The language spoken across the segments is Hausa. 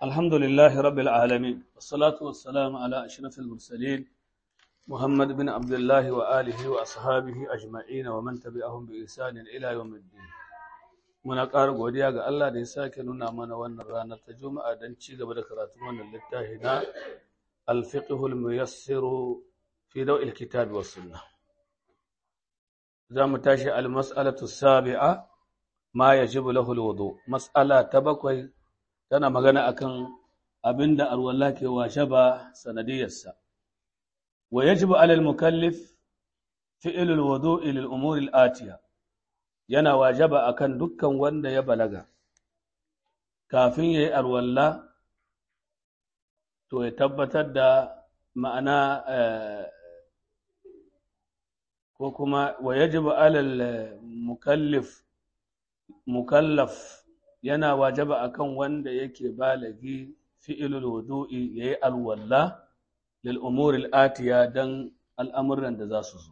الحمد لله رب العالمين والصلاة والسلام على أشرف المرسلين محمد بن عبد الله وآله وأصحابه أجمعين ومن تبعهم بإحسان إلى يوم الدين muna ƙara godiya ga Allah da ya sake nuna mana wannan ranar ta Juma'a don ci gaba da karatun wannan littafi na Al-Fiqhul Muyassiru fi Daw'il Kitabi was Sunnah za mu tashi al-mas'alatu sabi'a ma yajibu lahu al-wudu mas'ala ta bakwai tana magana akan abinda arwalla ke washe ba sanadiyarsa wa yajibu 'ala al-mukallif fi'lu al-wudu'i lil umuri al-atiya yana wajaba akan dukkan wanda ya balaga kafin yayi arwalla to ya tabbatar da ma'ana ko kuma wa yajibu 'ala al-mukallif mukallaf yana wajaba akan wanda yake balagi fi'ilul wudu'i yayi alwalla lil umuri atiya dan al'amuran da za su zo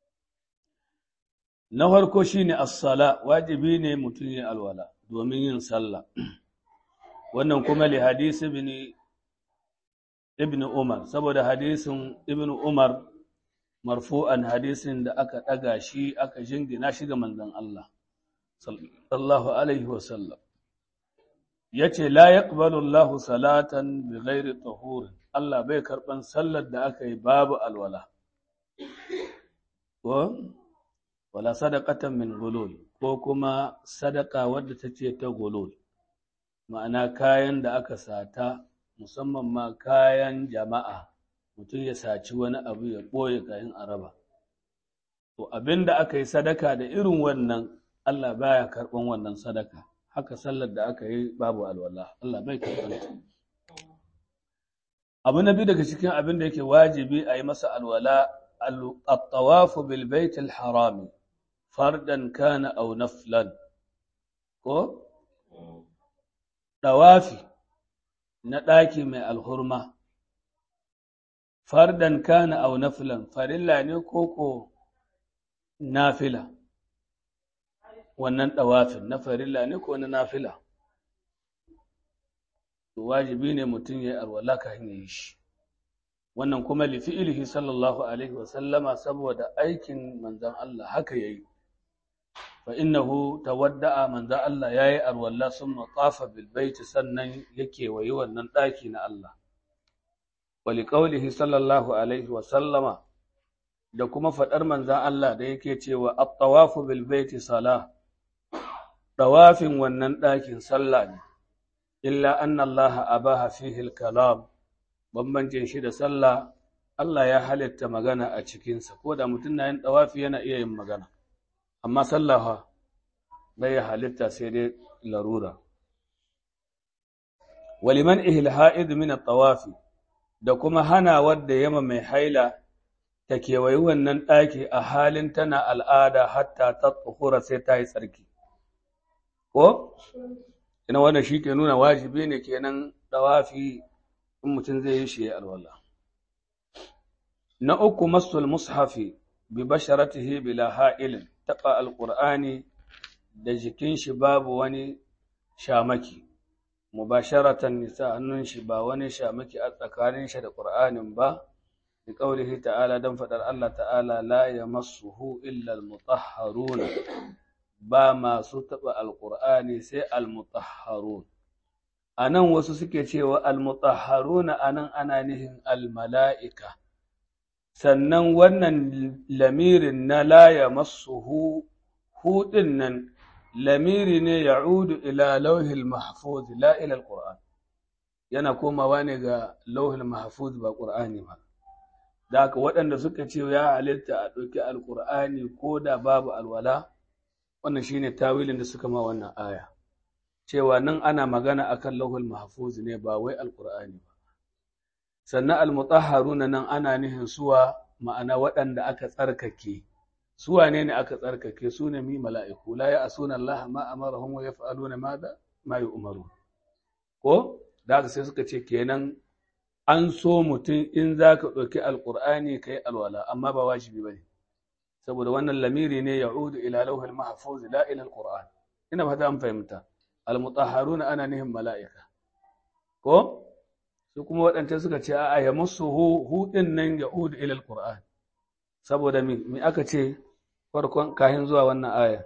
na farko shine as-sala wajibi ne mutum ya alwala domin yin sallah wannan kuma li hadisi ibn ibn umar saboda hadisin ibn umar marfu'an hadisin da aka daga shi aka jingina shi ga manzon Allah sallallahu alaihi wasallam ya ce la yaqbalu Allahu salatan bi ghairi tahur Allah bai karban sallar da aka yi babu alwala ko wala sadaqatan min gulul ko kuma sadaka wadda take ta gulul ma'ana kayan da aka sata musamman ma kayan jama'a mutum ya saci wani abu ya ɓoye kayan araba to abinda aka yi sadaka da irin wannan Allah baya karɓan wannan sadaka haka sallar da aka yi babu alwala Allah bai karɓan ta abu na biyu daga cikin abin da yake wajibi a yi masa alwala at-tawafu bil bait al-harami fardan kana aw naflan ko dawafi na ɗaki mai alhurma fardan kana aw naflan farilla ne koko nafila wannan ɗawafin na farilla ne ko na nafila wajibi ne mutum ya yi alwala ka hanyar yi shi wannan kuma lifi'ilihi sallallahu alaihi wasallama saboda aikin manzan Allah haka ya yi fa innahu tawadda'a manzan Allah ya yi alwala sun matsafa bilbaiti sannan ya kewayi wannan ɗaki na Allah wali ƙaulihi sallallahu alaihi wasallama da kuma faɗar manzan Allah da yake cewa at-tawafu bil baiti salah ɗawafin wannan ɗakin sallah ne, illa anna Allah abaha fihi kalam bambancin shi da sallah Allah ya halitta magana a cikinsa, ko da mutum na yin ɗawafi yana iya yin magana, amma sallah bai ya halitta sai dai larura. Waliman ihil ha'id min ɗawafi da kuma hana wadda yama mai haila ta kewayi wannan ɗaki a halin tana al'ada hatta ta tsohura sai ta yi tsarki. ko ina wannan shi ke nuna wajibi ne kenan dawafi in mutum zai yi shi ya alwala na uku masul mushafi bi basharatihi bila ha'ilin taɓa alƙur'ani da jikin shi babu wani shamaki mubasharatan nisa hannun shi ba wani shamaki a tsakanin shi da ƙur'anin ba bi qaulihi ta'ala dan faɗar Allah ta'ala la yamassuhu illa al-mutahharuna ba masu taɓa alƙur'ani sai almutahharun a nan wasu suke cewa almutahharuna a nan ana nihin almala'ika sannan wannan lamirin na laya masu hudin nan lamiri ne ya udu ila lauhil mahfuz la ila alƙur'an yana komawa ne ga lauhil mahfuz ba ƙur'ani ba da haka waɗanda suka ce ya halitta a ɗauki alƙur'ani ko da babu alwala wannan shine tawilin da suka ma wannan aya cewa nan ana magana akan lauhul mahfuz ne ba wai alqur'ani ba sannan almutahharuna nan ana nihin suwa ma'ana waɗanda aka tsarkake su wane ne aka tsarkake su ne mi mala'iku la ya'suna Allah ma amarahum wa yaf'aluna ma da ma yu'maru ko da haka sai suka ce kenan an so mutum in zaka ɗauki alqur'ani kai alwala amma ba wajibi bane saboda wannan lamiri ne ya udu ila lauhul mahfuz la ila alquran ina fata an fahimta almutahharuna ana nihin mala'ika ko su kuma waɗanda suka ce a ya musu hu ɗin nan ya udu ilal Qur'an saboda mi aka ce farkon kahin zuwa wannan aya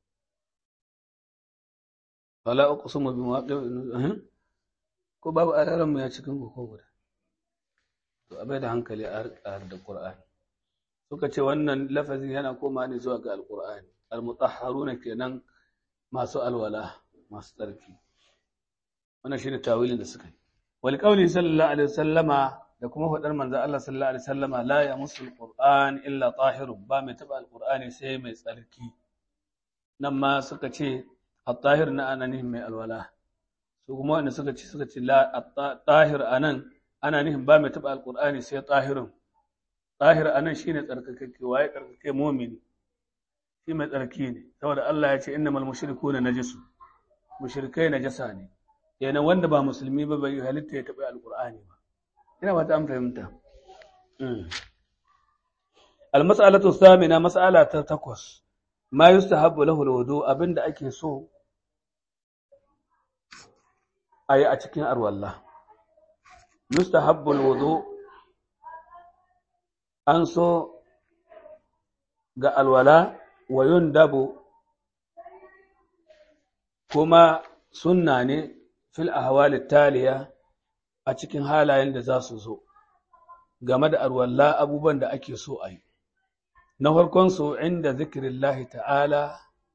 wala uqsimu bi mawaqi'in ko babu ayaran mu ya cikin ko guda to abai da hankali a har da Qur'ani suka ce wannan lafazin yana koma ne zuwa ga alqur'ani almutahharuna kenan masu alwala masu tsarki wannan shine tawilin da suka yi wal qawli sallallahu alaihi wasallama da kuma faɗar manzo Allah sallallahu alaihi wasallama la yamassul qur'an illa tahirun ba mai taba alqur'ani sai mai tsarki nan ma suka ce at-tahir na ananin mai alwala su kuma wanda suka ce suka ce la at-tahir anan ana nihin ba mai taba alqur'ani sai tahirun tahir anan shine tsarkakakke waye tsarkake mu'mini shi mai tsarki ne saboda Allah ya ce innamal mushrikuna najisu mushrikai najasa ne kenan wanda ba musulmi ba bai halitta ya taɓa alqur'ani ba ina ba ta an fahimta almas'alatu thamina mas'ala ta takwas ma yustahabbu lahu alwudu abinda ake so ayi a cikin arwalla yustahabbu alwudu an so ga alwala wa yundabu kuma sunna ne fil ahwal taliya a cikin halayen da za su zo game da arwalla abubuwan da ake so a yi na farkon su inda zikirillahi ta'ala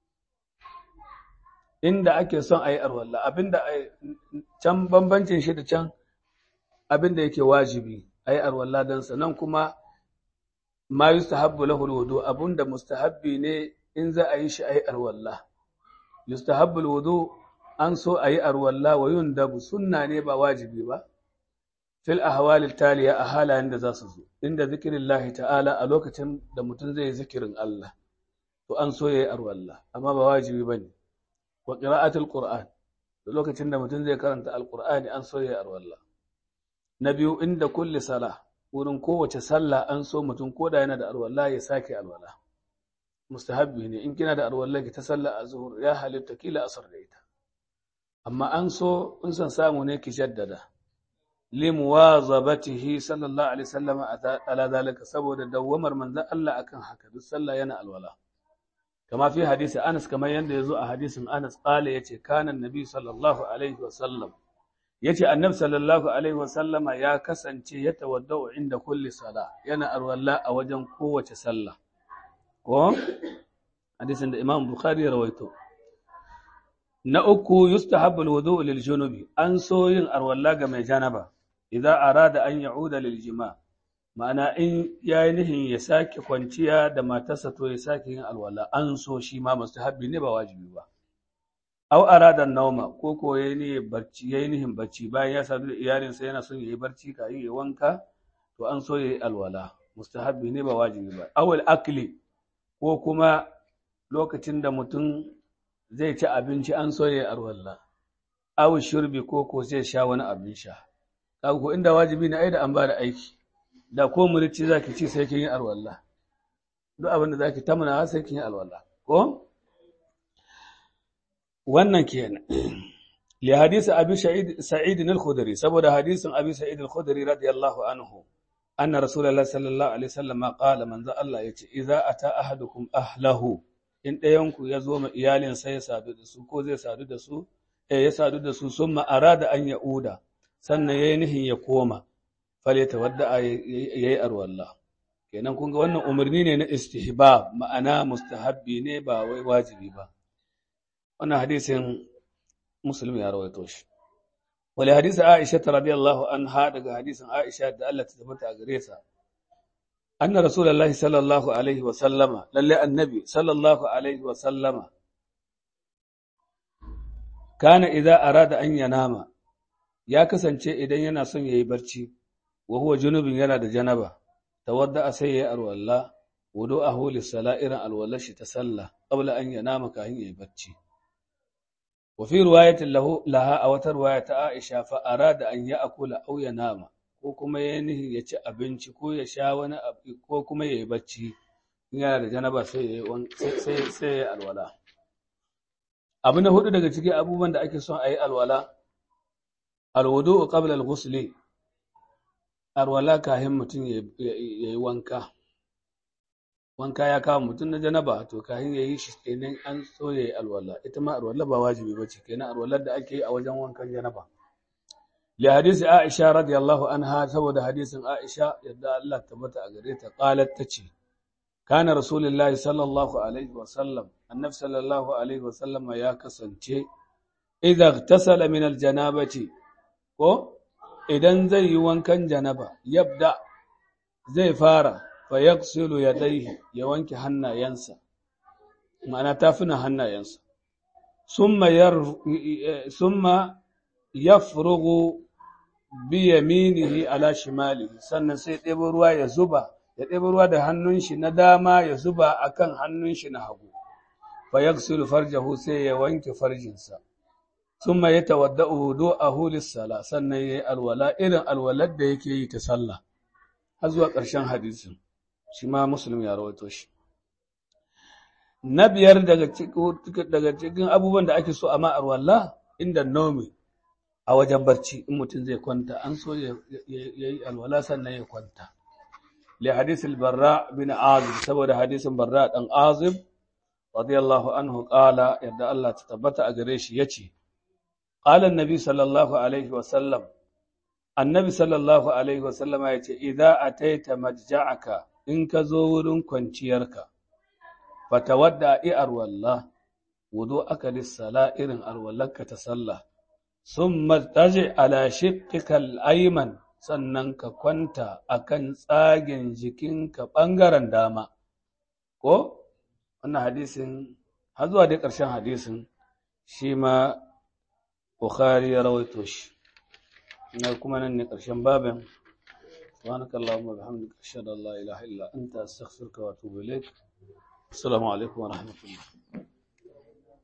inda ake son a yi arwalla abinda can bambancin shi da can abinda yake wajibi a yi arwalla don nan kuma ma yustahabbu lahu alwudu abunda mustahabbi ne in za a yi shi a yi arwalla yustahabbu alwudu an so a yi arwalla wa yundabu sunna ne ba wajibi ba fil ahwalil taliya a halayen da za su zo inda zikirin lahi ta'ala a lokacin da mutum zai zikirin Allah to an so ya yi arwalla amma ba wajibi ba ne wa qira'atul qur'an da lokacin da mutum zai karanta alqur'ani an so ya yi arwalla na biyu inda kulli sala wurin kowace sallah an so mutum ko da yana da arwalla ya sake alwala mustahabbi ne in kina da arwalla ki ta sallah azhur ya halitta kila asar da ita amma an so in san samu ne ki jaddada limuwazabatihi sallallahu alaihi wasallam ala zalika saboda dawwamar manzon Allah akan haka duk sallah yana alwala kama fi hadisi Anas kamar yanda yazo a hadisin Anas qala yace kana annabi sallallahu alaihi wasallam yace annabi sallallahu alaihi wasallama ya kasance ya tawaddau inda kulli sala yana alwala a wajen kowace sallah ko hadisin da Imam Bukhari ya rawaito na uku yustahabbu alwudu lil junubi an so yin arwalla ga mai janaba idza arada an ya'uda lil jima ma'ana in yayi nihin ya sake kwanciya da matarsa to ya sake yin alwala an so shi ma mustahabbi ne ba wajibi ba aw arada nauma ko ko yayi ne barci yayi nihin barci bayan ya sadu da iyalinsa yana son yayi barci kafin ya wanka to an so yayi alwala mustahabbi ne ba wajibi ba aw al akli ko kuma lokacin da mutum zai ci abinci an so ya arwalla awu shurbi ko ko zai sha wani abin sha kaga ko inda wajibi ne ai da an ba da aiki da ko murici zaki ci sai kin yi arwalla duk abin da zaki tamana sai kin yi alwalla ko wannan kenan li hadisi abi sa'id sa'id al-khudri saboda hadisin abi sa'id al-khudri radiyallahu anhu anna rasulullahi sallallahu alaihi wasallam qala manzo Allah yace idza ata ahadukum ahlahu in ɗayanku ya zo ma iyalinsa ya sadu da su ko zai sadu da su eh ya sadu da su sun ma'ara da an ya'uda sannan ya yi nihin ya koma fale ta wadda ya yi arwalla kenan kun ga wannan umarni ne na istihbab ma'ana mustahabbi ne ba wai wajibi ba wannan hadisin muslim ya rawaito shi wali hadisi aisha radiyallahu anha daga hadisin aisha da Allah ta tabbata a gare sa أن رسول الله صلى الله عليه وسلم للي النبي صلى الله عليه وسلم كان إذا أراد أن ينام يا كسنچe idan yana son yayi barci wa huwa junubin yana da janaba tawadda sai ya arwalla wudu'ahu lis-sala'irin alwallashi ta sallah qabla an yanama kahin yayi barci wa fi riwayatin lahu laha a wata riwaya ta Aisha fa arada an ya'kula aw yanama ko kuma ya nihin ya ci abinci ko ya sha wani abu ko kuma ya yi bacci in yana da janaba sai ya yi alwala abu na hudu daga cikin abubuwan da ake son a yi alwala alwudu qabla al-ghusl arwala kahin mutum ya yi wanka wanka ya kawo mutum na janaba to kahin ya yi shi kenan an so ya yi alwala ita ma alwala ba wajibi ba ce kenan alwalar da ake yi a wajen wankan janaba li hadisi aisha radiyallahu anha saboda hadisin aisha yadda Allah tabbata a gare ta qalat tace kana rasulullahi sallallahu alaihi wa sallam annabi sallallahu alaihi wa sallam ya kasance idza igtasala min aljanabati ko idan zai yi wankan janaba yabda zai fara fa yaghsilu yadayhi ya wanke hannayensa ma'ana tafina hannayensa summa yar summa yafrugu bi yaminihi ala shimalihi sannan sai ɗebo ruwa ya zuba ya ɗebo ruwa da hannun shi na dama ya zuba akan hannun shi na hagu fa yaghsilu farjahu sai ya wanke farjinsa summa yatawadda'u wudu'ahu lis-sala sannan yayi alwala irin alwalar da yake yi ta sallah har zuwa ƙarshen hadisin shi ma muslim ya rawaito shi na biyar daga cikin abubuwan da ake so a ma'ar walla inda nomi a wajen barci in mutum zai kwanta an so ya yi alwala sannan ya kwanta li hadisul barra bin azib saboda hadisin barra dan azib radiyallahu anhu qala yadda Allah ta tabbata a gare shi yace qala annabi sallallahu alaihi wa sallam annabi sallallahu alaihi wa sallam yace idza ataita majja'aka in ka zo wurin kwanciyarka fatawadda i arwalla wudu aka lissala irin arwallarka ta sallah sun martaji ala shiqqikal ayman sannan ka kwanta akan tsagen jikinka ɓangaren dama ko wannan hadisin har zuwa dai ƙarshen hadisin shi ma Bukhari ya rawaito shi na kuma nan ne ƙarshen babin سبحانك اللهم وبحمدك أشهد أن لا إله إلا أنت أستغفرك وأتوب إليك السلام عليكم ورحمة الله